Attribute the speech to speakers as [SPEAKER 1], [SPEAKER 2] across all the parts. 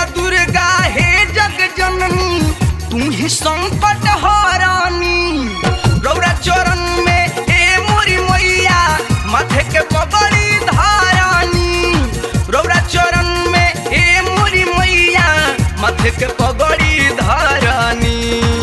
[SPEAKER 1] माँ दुर्गा हे जग जननी तू ही संकट हरानी रौरा चरण में ए मोरी मैया माथे के पगड़ी धारानी रौरा चरण में ए मोरी मैया माथे के पगड़ी धारानी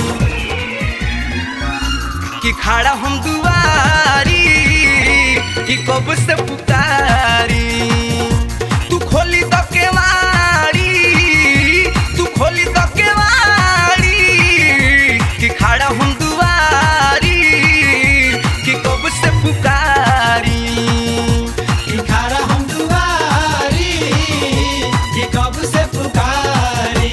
[SPEAKER 1] कि खड़ा हम दुआरी कि कब से पुकारी तू खोली तो केवाड़ी तू खोली तो केवाड़ी कि खड़ा हम दुआरी कि कब से पुकारी
[SPEAKER 2] कि खारा हम दुआरी कि कब से पुकारी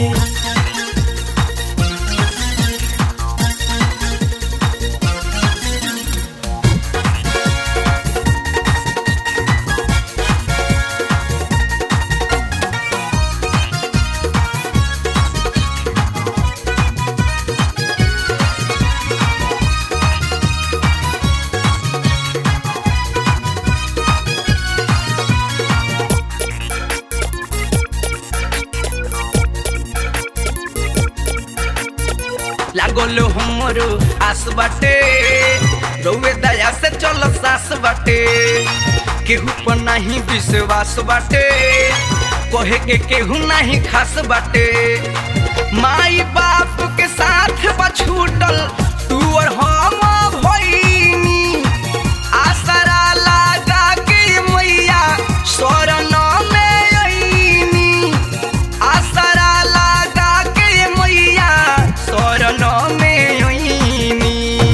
[SPEAKER 1] लागल हमरो आस बाटे रउए दया से चल सास बाटे केहू पर नहीं विश्वास बाटे कहे के केहू नहीं खास बाटे माई बाप के साथ बा छूटल तू और हम भइनी आसरा लगा के मैया शरण में अइनी आसरा लगा के मैया शरण में अइनी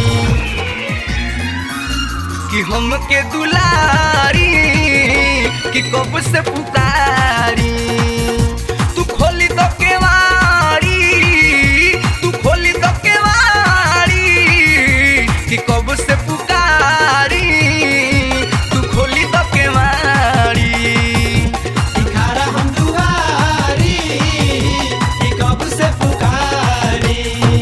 [SPEAKER 1] कि हमके दुलारी कि कब से पुकारी तू खोली तो केवाड़ी तू खोली तो केवाड़ी कि कब से पुकारी तू खोली तो केवाड़ी
[SPEAKER 2] कि खारा हम दुआरी कि कब से पुकारी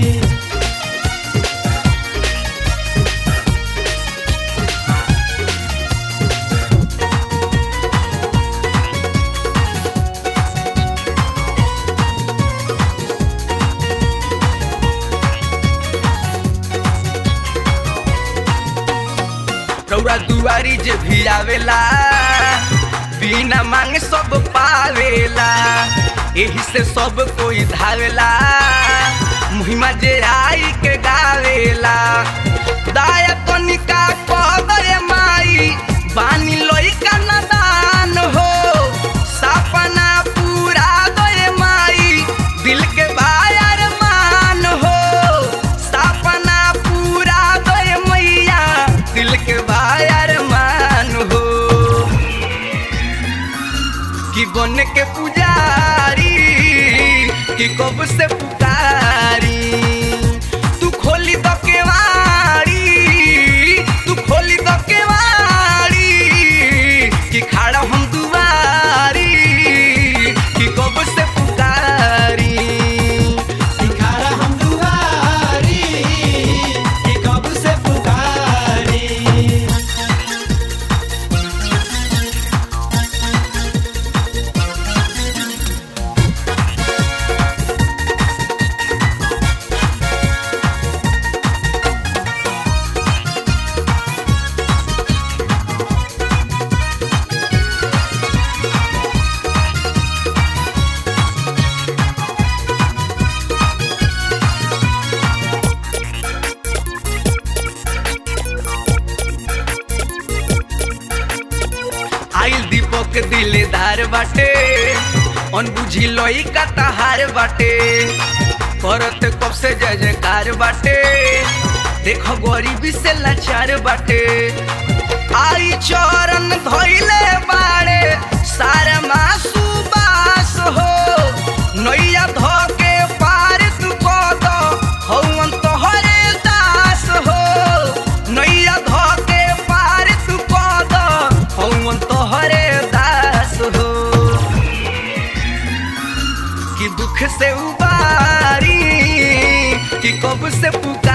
[SPEAKER 1] रौरा दुआरी जे भी आवेला बिना मांगे सब पावेला एही से सब कोई धावेला मुहिमा जे आई के गावेला दाया कनिका पदरे माई बानी लइका नदान हो सपना पूरा दे माई दिल के बायर मान हो सपना पूरा दे मैया दिल के बायर मान हो कि बन के पुजारी कि कब से पुकारी तू खोली तो केवाड़ी तू खोली तो केवाड़ी कि खड़ा हम दुआरी कि कब से पुकारी
[SPEAKER 2] कि खारा हम दुआरी कि कब से पुकारी
[SPEAKER 1] आइल दीपक दिलेदार बाटे अनबुझी लई का तहार बाटे करत कब से जय जयकार बाटे देखो गरीबी से लाचार बाटे आई चरण धोइले बाड़े सारे मासू बास हो नैया धो के पार तू कद हौवन तोहरे दास हो नैया धो के पार तू कद हौवन तोहरे दास हो कि दुख से उबारी कि कब से पुकार